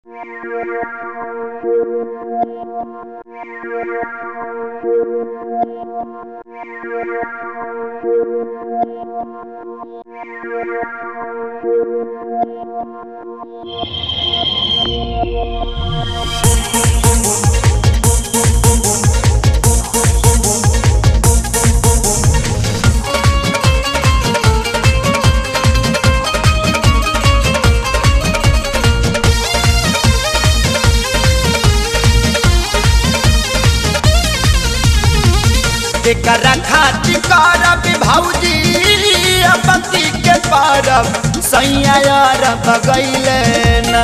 एकरा खातिर करब भौजी पति के परब सैया यार बगैले ना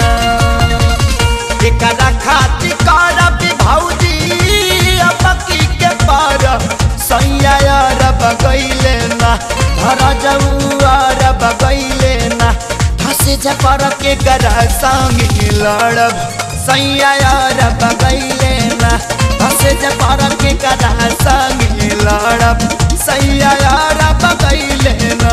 एकरा खातिर करब भौजी पति के परब सैया यार बगैले ना धर जौआर बगैले ना हंस पर के गरा संग लड़ब सैया यार बगैले ना हंस पर के गरा संग लड़ब सैया यार बगैले ना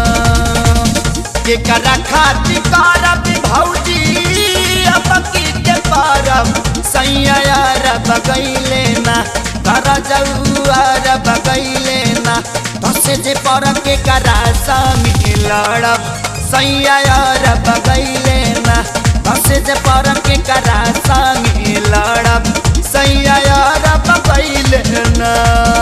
केकरा खातिर करब भौजी पकी के परब सैया यार बगैले ना कर जौआर बगैले ना धस जे पर के करा संग लड़ब सैया यार बगैले ना धस जे पर के करा संग लड़ब सैया यार बगैले ना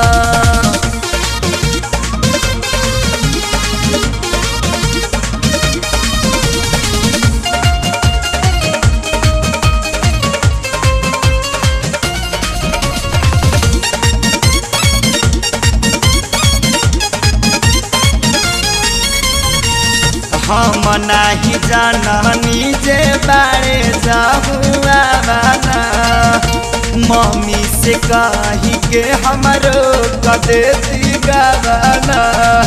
हम नाही जाननी जे बारे जाहुआ बाना मम्मी से कही के हमरो कदे गाना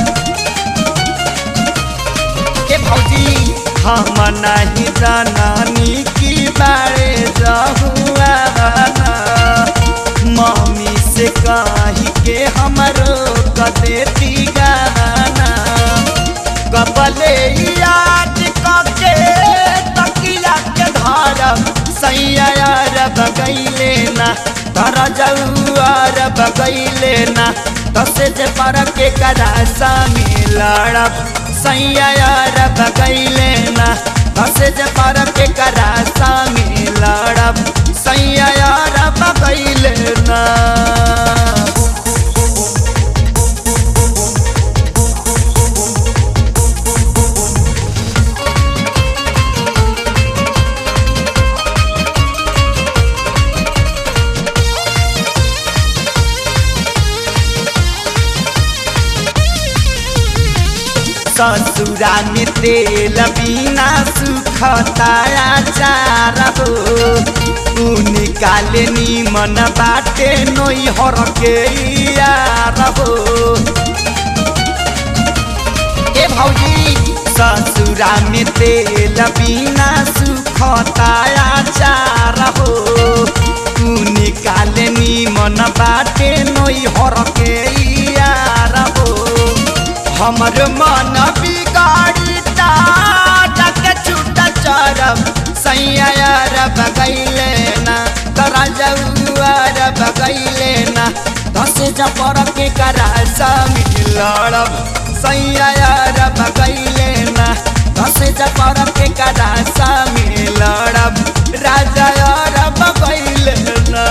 के भौजी हम नहीं जाननी की बारे जाहुआ बाना मम्मी से कही के हमरो कदे गाना कपले याद कके तकिया के धारब सैया यार बगैले ना धर जौआर बगैले ना दस जे पर के करा सामी लड़ब सैया यार बगैले ना दस जे पर के करा सामी लड़ब सैया यार बगैले ना ससुरा में तेल बिना सुखताया चार हो निकाले नीमन बाटे नई हर के यार हो ए भौजी ससुरा में तेल बिना सुखताया चार हो निकाले नीमन बाटे नई हर के यार हो हमर मन बिगाड़ी के छूट चरब सैया यार बगैले ना तरा जौआर बगैले ना दस जपर के करा समी लड़ब सैया यार बगैले ना दस जपर के करा समी लड़ब राजा यार बगैले ना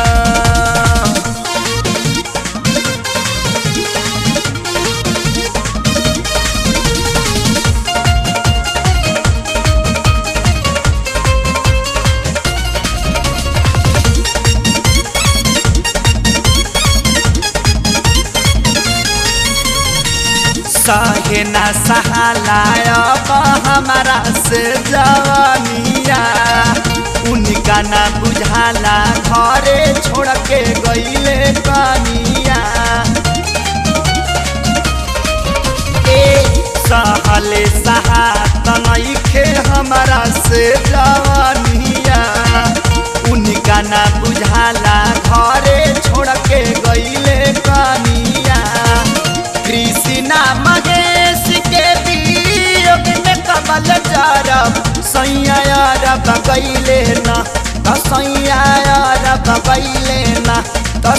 सहे न सहालाय हमारा से जवानिया उनका न बुझाला घरे छोड़ के गईले कनिया सहले सहात नइखे हमारा से जवानिया उनका न बुझाला घरे छोड़ के गईले कनिया कृष्णा महेश के वियोग में कमल चारब सैया यार बगैले ना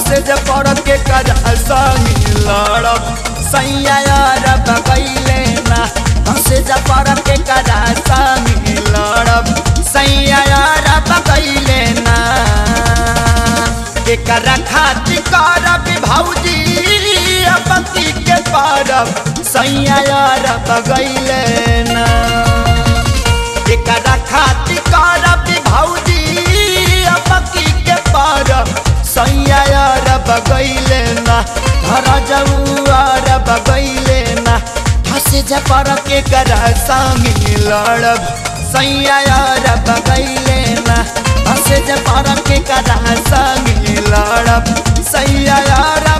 हंसे जे पर के करा संगी लड़ब सैया यार बगैले ना हंसे जे पर के करा संगी लड़ब सैया यार बगैले ना एकरा खातिर करब भौजी पति के पारब सैया यार बगैले ना एकरा खातिर करब भौजी पति के पारब सैया यार बगैले ना घर जऊआर बगैले ना हंसे जपर के करा संगी लड़ब सैया यार बगैले ना हंसे जपर के करा संगी लड़ब सैया यार